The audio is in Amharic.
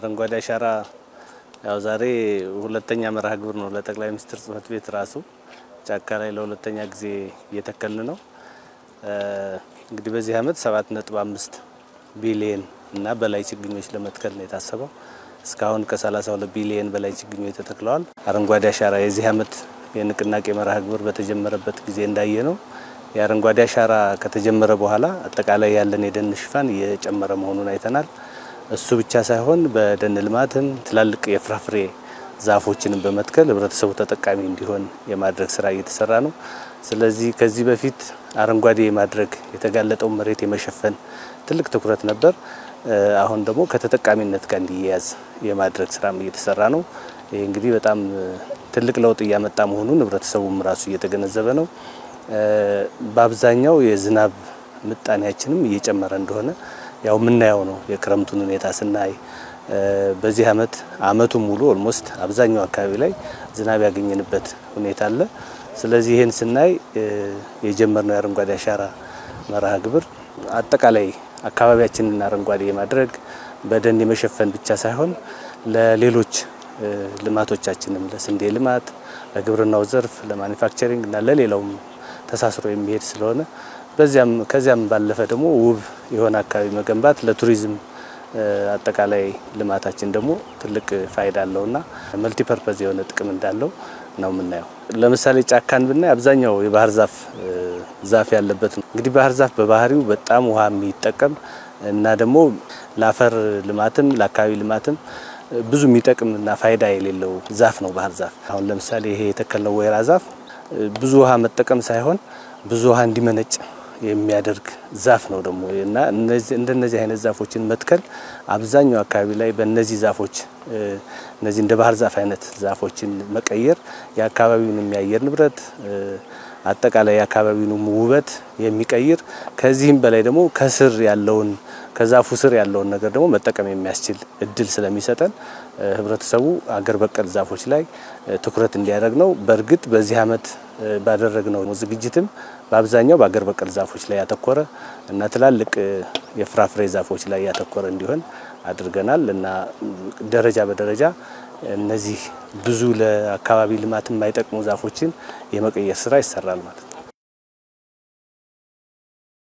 አረንጓዴ አሻራ ያው ዛሬ ሁለተኛ መርሃ ግብር ነው። ለጠቅላይ ሚኒስትር ጽህፈት ቤት ራሱ ጫካ ላይ ለሁለተኛ ጊዜ እየተከልን ነው። እንግዲህ በዚህ አመት 7.5 ቢሊየን እና በላይ ችግኞች ለመትከል ነው የታሰበው። እስካሁን ከ32 ቢሊየን በላይ ችግኞች ተተክለዋል። አረንጓዴ አሻራ የዚህ አመት የንቅናቄ መርሃ ግብር በተጀመረበት ጊዜ እንዳየ ነው የአረንጓዴ አሻራ ከተጀመረ በኋላ አጠቃላይ ያለን የደን ሽፋን እየጨመረ መሆኑን አይተናል። እሱ ብቻ ሳይሆን በደን ልማትም ትላልቅ የፍራፍሬ ዛፎችንም በመትከል ህብረተሰቡ ተጠቃሚ እንዲሆን የማድረግ ስራ እየተሰራ ነው። ስለዚህ ከዚህ በፊት አረንጓዴ የማድረግ የተጋለጠውን መሬት የመሸፈን ትልቅ ትኩረት ነበር። አሁን ደግሞ ከተጠቃሚነት ጋር እንዲያያዝ የማድረግ ስራም እየተሰራ ነው። ይህ እንግዲህ በጣም ትልቅ ለውጥ እያመጣ መሆኑን ህብረተሰቡም ራሱ እየተገነዘበ ነው። በአብዛኛው የዝናብ ምጣኔያችንም እየጨመረ እንደሆነ ያው የምናየው ነው። የክረምቱን ሁኔታ ስናይ በዚህ አመት አመቱን ሙሉ ኦልሞስት አብዛኛው አካባቢ ላይ ዝናብ ያገኘንበት ሁኔታ አለ። ስለዚህ ይህን ስናይ የጀመርነው የአረንጓዴ አሻራ መርሃ ግብር አጠቃላይ አካባቢያችንን አረንጓዴ የማድረግ በደን የመሸፈን ብቻ ሳይሆን ለሌሎች ልማቶቻችንም ለስንዴ ልማት፣ ለግብርናው ዘርፍ፣ ለማኒፋክቸሪንግ እና ለሌላውም ተሳስሮ የሚሄድ ስለሆነ በዚያም ከዚያም ባለፈ ደግሞ ውብ የሆነ አካባቢ መገንባት ለቱሪዝም አጠቃላይ ልማታችን ደግሞ ትልቅ ፋይዳ አለውና መልቲ ፐርፐዝ የሆነ ጥቅም እንዳለው ነው የምናየው። ለምሳሌ ጫካን ብናይ አብዛኛው የባህር ዛፍ ዛፍ ያለበት ነው። እንግዲህ ባህር ዛፍ በባህሪው በጣም ውሃ የሚጠቀም እና ደግሞ ለአፈር ልማትም ለአካባቢ ልማትም ብዙ የሚጠቅም እና ፋይዳ የሌለው ዛፍ ነው ባህር ዛፍ። አሁን ለምሳሌ ይሄ የተከልነው ወይራ ዛፍ ብዙ ውሃ መጠቀም ሳይሆን ብዙ ውሃ እንዲመነጭ የሚያደርግ ዛፍ ነው ደግሞ እና እንደነዚህ አይነት ዛፎችን መትከል አብዛኛው አካባቢ ላይ በእነዚህ ዛፎች እነዚህ እንደ ባህር ዛፍ አይነት ዛፎችን መቀየር የአካባቢውን የሚያየር ንብረት አጠቃላይ የአካባቢውን ውበት የሚቀይር ከዚህም በላይ ደግሞ ከስር ያለውን ከዛፉ ስር ያለውን ነገር ደግሞ መጠቀም የሚያስችል እድል ስለሚሰጠን ህብረተሰቡ አገር በቀል ዛፎች ላይ ትኩረት እንዲያደርግ ነው። በእርግጥ በዚህ አመት ባደረግነው ዝግጅትም በአብዛኛው በአገር በቀል ዛፎች ላይ ያተኮረ እና ትላልቅ የፍራፍሬ ዛፎች ላይ ያተኮረ እንዲሆን አድርገናል እና ደረጃ በደረጃ እነዚህ ብዙ ለአካባቢ ልማት የማይጠቅሙ ዛፎችን የመቀየር ስራ ይሰራል ማለት ነው።